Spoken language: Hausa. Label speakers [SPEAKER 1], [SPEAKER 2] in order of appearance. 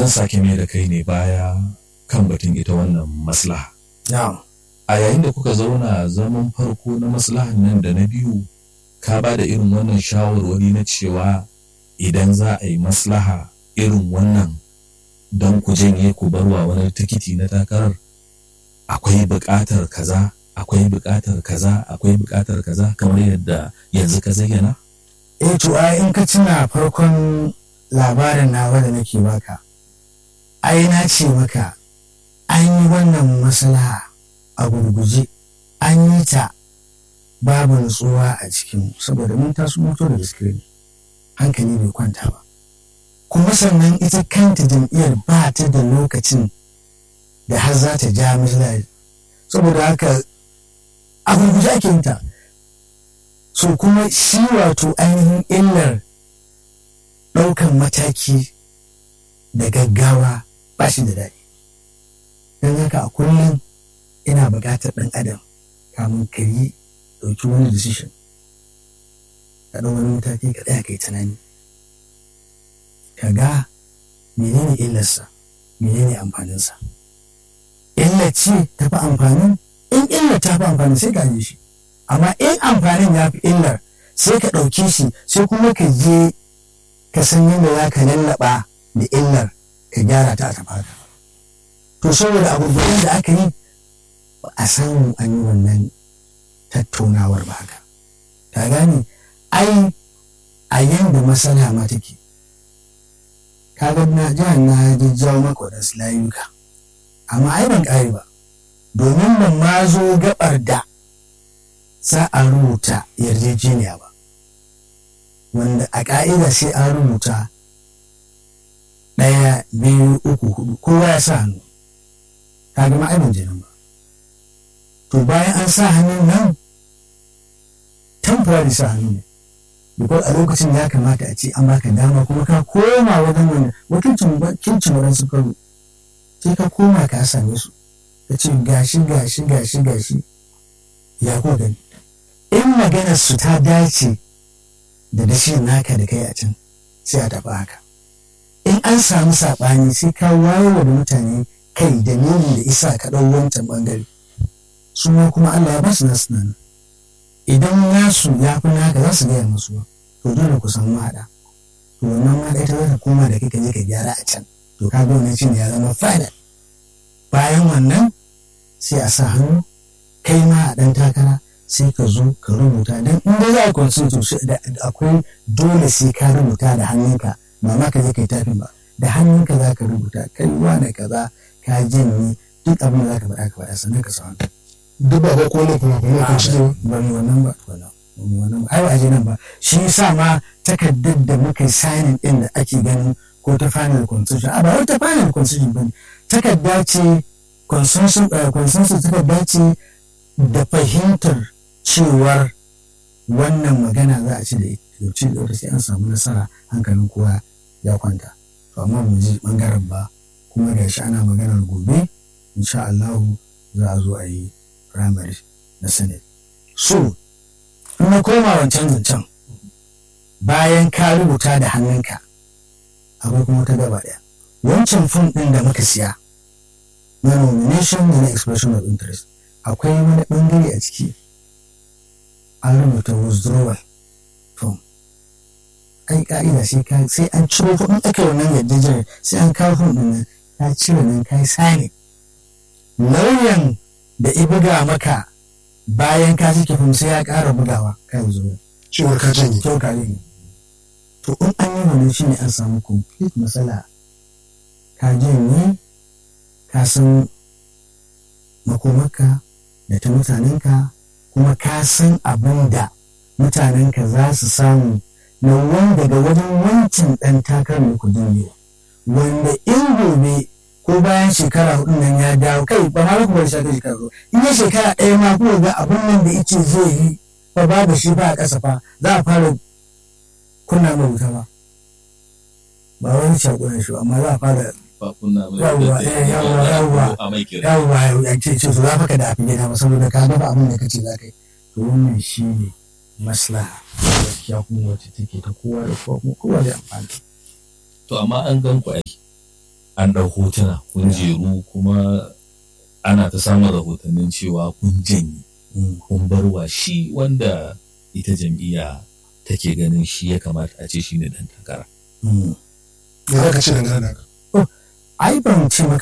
[SPEAKER 1] zan sake mai da kai ne baya kan batun ita wannan maslaha
[SPEAKER 2] na'am
[SPEAKER 1] a yayin da kuka zauna zaman farko na maslahan nan da na biyu ka ba da irin wannan shawarwari na cewa idan za a yi maslaha irin wannan don ku janye ku barwa wani tikiti na takarar akwai buƙatar kaza akwai buƙatar kaza akwai buƙatar kaza kamar yadda yanzu ka zayyana
[SPEAKER 2] eh to ai in ka tuna farkon labarin nawa da nake baka ai na ce maka an yi wannan maslaha a gurguje an yi ta babu nutsuwa a cikin saboda mun taso moto da gaske hankali bai kwanta ba kuma sannan ita kanta jam'iyyar ba ta da lokacin da har za ta ja maslaha saboda haka a gurguje ake yin ta so kuma shi wato ainihin illar ɗaukan mataki da gaggawa ba shi da daɗi don haka a kullum ina buƙatar ɗan adam kamun ka yi ɗauki wani decision ka ɗau wani mataki ka tsaya kai tunani ka ga menene illarsa menene amfaninsa illar ce ta fi amfanin in illar ta fi amfanin sai ka je shi amma in amfanin ya fi illar sai ka ɗauke shi sai kuma ka je ka san yadda za ka lallaɓa da illar ka gyara ta a tafaka to saboda abubuwan da aka yi ba a samu an yi wannan tattaunawar ba haka ka gane ai a yanda masana ma take kaga na jihar na jawo maka waɗansu layuka amma ai ban ƙare ba domin ban ma zo gabar da za a rubuta yarjejeniya ba wanda a ƙa'ida sai an rubuta ɗaya biyu uku hudu kowa ya sa hannu kaga ma ai ban je nan ba to bayan an sa hannun nan temporary sa hannu ne because a lokacin ya kamata a ce an baka dama kuma ka koma wajen wani wakilcin wakilcin waɗansu karo sai ka koma ka same su ka ce gashi gashi gashi gashi ya ko gani in maganar su ta dace da dashi naka da kai a can sai a tafi haka in an samu saɓani sai ka wayewa da mutane kai da nuni da isa ka ɗau wancan ɓangare su ma kuma Allah ya ba su nasu nan idan nasu ya fi naka za su gaya musu to dole ku samu haɗa to wannan ma ita za ta koma da kai ka je ka gyara a can to ka ga wannan shine ya zama final bayan wannan sai a sa hannu kai ma a ɗan takara sai ka zo ka rubuta don in dai za a constitution da akwai dole sai ka rubuta da hannunka ba ma ka je kai tafin ba da hannunka za ka rubuta kai wane kaza ka janye duk abin da za ka faɗa ka faɗa sannan ka sa hannu
[SPEAKER 3] duk ba ba ko ne kuma kuma kan ci
[SPEAKER 2] ba mu wannan ba wannan ba mu wannan ba ai ba a je nan ba shi yasa ma takardar da muka yi signing din da ake ganin ko ta final constitution a ba wai ta final constitution ba takarda ce consensus consensus takarda ce da fahimtar cewar wannan magana za a ci da ci da sai an samu nasara hankalin kowa ya kwanta to amma mu ji bangaren ba kuma ga shi ana maganar gobe insha Allah za a zo a yi primary na senate so in na koma wancan zancen bayan ka rubuta da hannunka akwai kuma ta gaba ɗaya wancan fom ɗin da muka siya na nomination da na expression of interest akwai wani ɓangare a ciki an rubuta withdrawal form ai ka'ida sai ka sai an ciro kuɗin aka yi wannan yarjejeniyar sai an kawo fom ɗin nan ka cire nan ka yi sani lauyan da i buga maka bayan ka cike fom sai ya ƙara bugawa ka yi zuwa
[SPEAKER 3] cewar ka janye
[SPEAKER 2] kyau ka yi to in an yi wannan shi ne an samu complete matsala ka janye ka san makomaka da ta mutanenka kuma ka san abin da mutanenka za su samu na wani daga wajen wancan ɗan takarar ku duniya wanda in gobe ko bayan shekara hudu nan ya dawo kai ba ma ku bar shekara shekara hudu in ya shekara ɗaya ma ko ga abin nan da ice zai yi fa babu shi ba a ƙasa fa za a fara kunna mai wuta ba ba wani shakunan shi amma za a fara yawwa yawwa yawwa yawwa ya ce ce su za ka da abin gida ba saboda ka gaba abin da kace za ka yi to wannan shi ne maslaha gaskiya kuma wacce take ta kowa da kowa kuma kowa da amfani
[SPEAKER 1] to amma an gan ku aiki an ɗau hotuna kun jeru kuma ana ta samun rahotannin cewa kun janye
[SPEAKER 2] Mm.
[SPEAKER 1] kun bar wa shi wanda ita jam'iyya take ganin shi ya kamata a ce shi ne ɗan takara.
[SPEAKER 2] Mm.
[SPEAKER 3] me za ka ce dangane da haka
[SPEAKER 2] ai ban ce maka